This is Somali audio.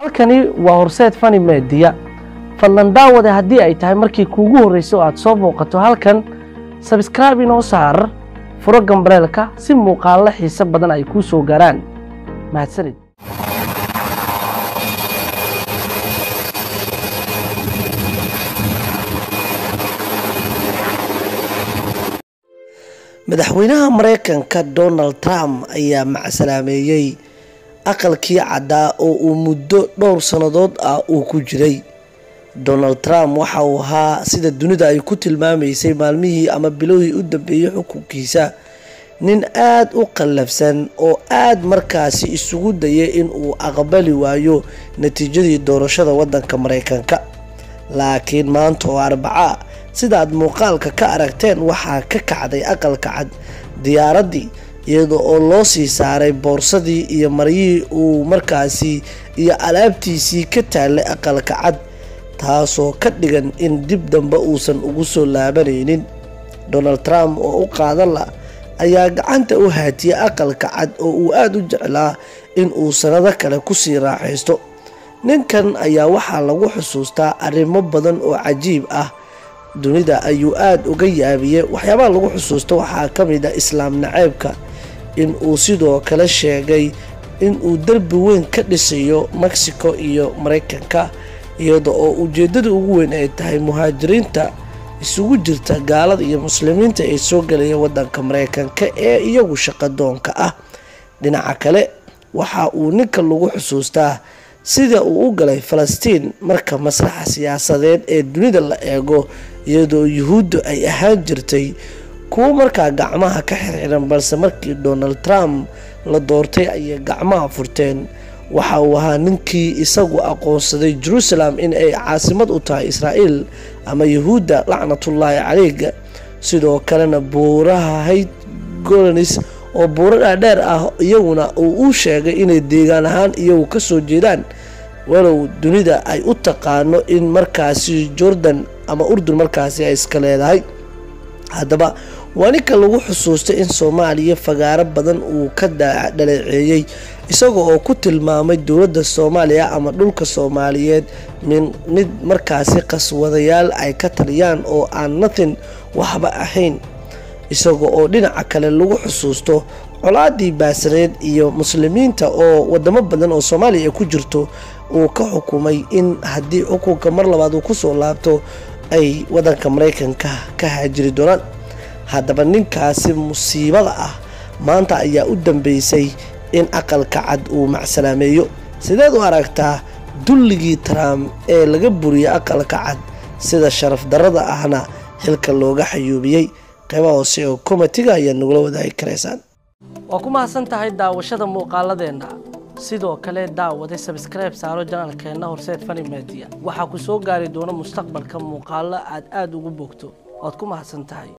halkani waa horseed fani meediya fadlan daawade haddii ay tahay markii kuugu horreysay oo aad soo booqato halkan sabskraibe inoo saar furo gambaleelka si muuqaallo xiise badan ay kuu soo gaaraan mahadsanid madaxweynaha maraykanka donald trump ayaa macsalaameeyey aqalkii caddaa oo uu muddo dhowr sannadood ah uu ku jiray donald trump waxa uu ahaa sida dunida ay ku tilmaamaysay maalmihii ama bilowhii u dambeeyey xukunkiisa nin aad u qallafsan oo aad markaasi isugu dayay in uu aqbali waayo natiijadii doorashada waddanka maraykanka laakiin maanta oo arbaca sidaad muuqaalka ka aragteen waxaa ka kacday aqalka cad diyaaraddii iyada oo loo sii saaray boorsadii iyo maryihii uu markaasi iyo alaabtiisii ka taallay aqalka cad taasoo ka dhigan in dib dambe uusan ugu soo laabanaynin donald trump oo u qaadan la ayaa gacanta u haatiyey aqalka cad oo uu aada u jeclaa in uu sannado kale kusii raaxaysto ninkan ayaa waxaa lagu xusuustaa arrimo badan oo cajiib ah dunida ayuu aada uga yaabiyey waxyaabaha lagu xusuusta waxaa ka mid a islaam naceybka in uu sidoo kale sheegay in uu derbi weyn ka dhisayo mexico iyo maraykanka iyada oo ujeeddada ugu weyn ay tahay muhaajiriinta isugu jirta gaalada iyo muslimiinta ee soo gelaya waddanka maraykanka ee iyagu shaqadoonka ah dhinaca kale waxa uu ninka lagu xusuustaa sida uu u galay falastiin marka maslaxa siyaasadeed ee dunida la eego iyadoo yuhuuddu ay ahaan jirtay kuwo markaa gacmaha ka xirxiran balse markii donald trump la doortay ayay gacmaha furteen waxa uu ahaa ninkii isagu aqoonsaday jerusalem in ay caasimad u tahay israa'iil ama yuhuudda lacnatullaahi caleyga sidoo kalena buuraha hayd golonis oo buuro dhaadheer ah iyaguna uu u sheegay inay deegaan ahaan iyagu ka soo jeedaan walow dunida ay u taqaano in markaasi jordan ama urdun markaasi ay iska leedahay haddaba waa ninka lagu xusuustay in soomaaliya fagaaro badan uu ka dhaleeceeyey isaga oo ku tilmaamay dowladda soomaaliya ama dhulka soomaaliyeed mid markaasi qaswadayaal ay ka taliyaan oo aan nathin waxba ahayn isaga oo dhinaca kale lagu xusuusto colaadii baasaneed iyo muslimiinta oo wadamo badan oo soomaaliya ay ku jirto uu ka xukumay in haddii xukunka mar labaad uu kusoo laabto ay waddanka maraykanka ka haajiri doonaan haddaba ninkaasi musiibada ah maanta ayaa u dambeysay in aqalka cad uu macsalaameeyo sideed u aragtaa dulligii trump ee laga buriyey aqalka cad sida sharaf darrada ahna xilka looga xayuubiyey qaybaha hoose oo komitiga ayaa nagula wadaagi karaysaan waa ku mahadsan tahay daawashada muuqaaladeenna sidoo kale daawade sabskribe saaro janaalkeenna horseed fani media waxaa ku soo gaari doona mustaqbalka muuqaallo aad aada ugu bogto waad ku mahadsan tahay